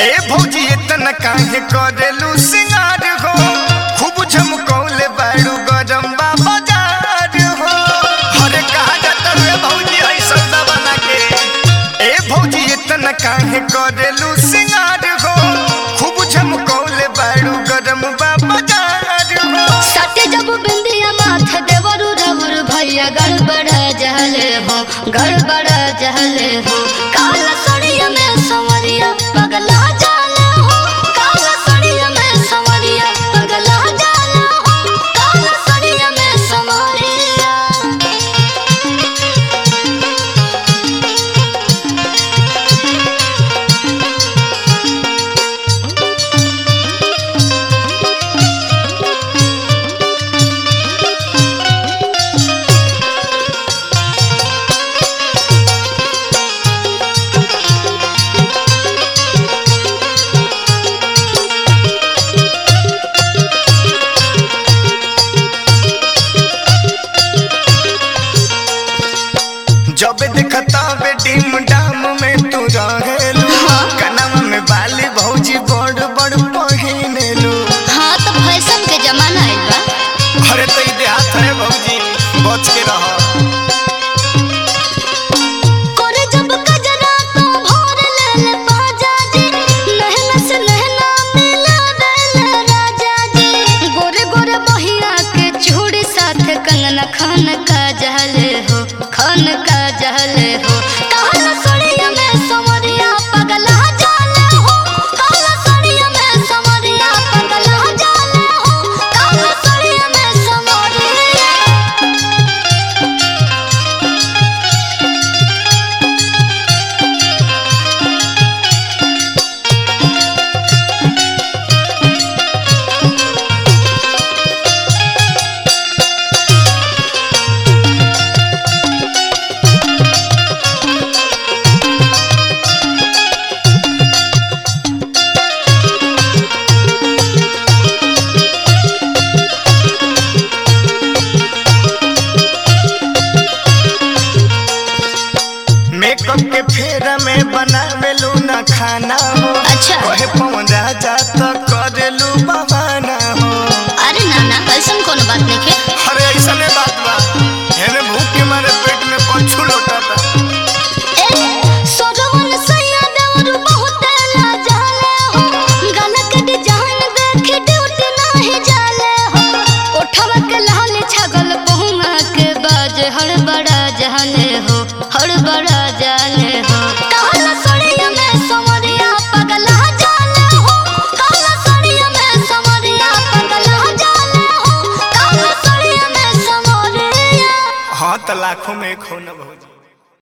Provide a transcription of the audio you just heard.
ए भौजी इतना काहे करेलू सिंगार हो खूब झमकौले बाड़ू गरम बाबा जार हो हरे कहा जाता रे भौजी है सौदा बना के ए भौजी इतना काहे करेलू सिंगार हो खूब झमकौले बाड़ू गरम बाबा जार हो सत्य जब बिंदिया माथ देवरु रवर भैया गड़बड़ जहले हो गड़बड़ जहले हो काला सड़िया में संवरिया पगला जाले हो काला सड़िया में संवरिया पगला जाले हो काला सड़िया में संवरिया जब देखता बेटी डाम में तू रहेलू कनवा में बाली भौजी बड़ बड़ पहिनेलू हाँ तो फैशन के जमाना आइल बा अरे तो ई देहात है भौजी बच के रह करे जब कजरा तो भोर लेल बाजा जी नहना से नहना मिला देल राजा जी गोरे गोरे बहिया के चूड़ी साथ कंगना खान का जहले हो खान का जहले हो काला सड़िया में समरिया पगला जाले हो काला सड़िया में समरिया पगला जाले हो काला सड़िया में समरिया मेकअप के फेरा में बनावेलू ना खाना हो अच्छा। कहे पवन राजा तो करेलू बहाना हो अरे नाना ऐसन कोनो बात नहीं के अरे ऐसा नहीं बात बा हेने भूख के मारे पेट में पछू लौटाता ए सोरवन सैया देवर बहुत लाजाले हो गाना के डिजाइन देख ड्यूटी नाही जाले हो ओठवा के लाल छगल बहुमा के बाज हड़बड़ा जाने हो हड़बड़ा जाने हो काला सड़िया में समरिया पगला जाले हो काला सड़िया में समरिया पगला जाले हो काला सड़िया में समरिया हाँ तो लाखों में खो न भौजी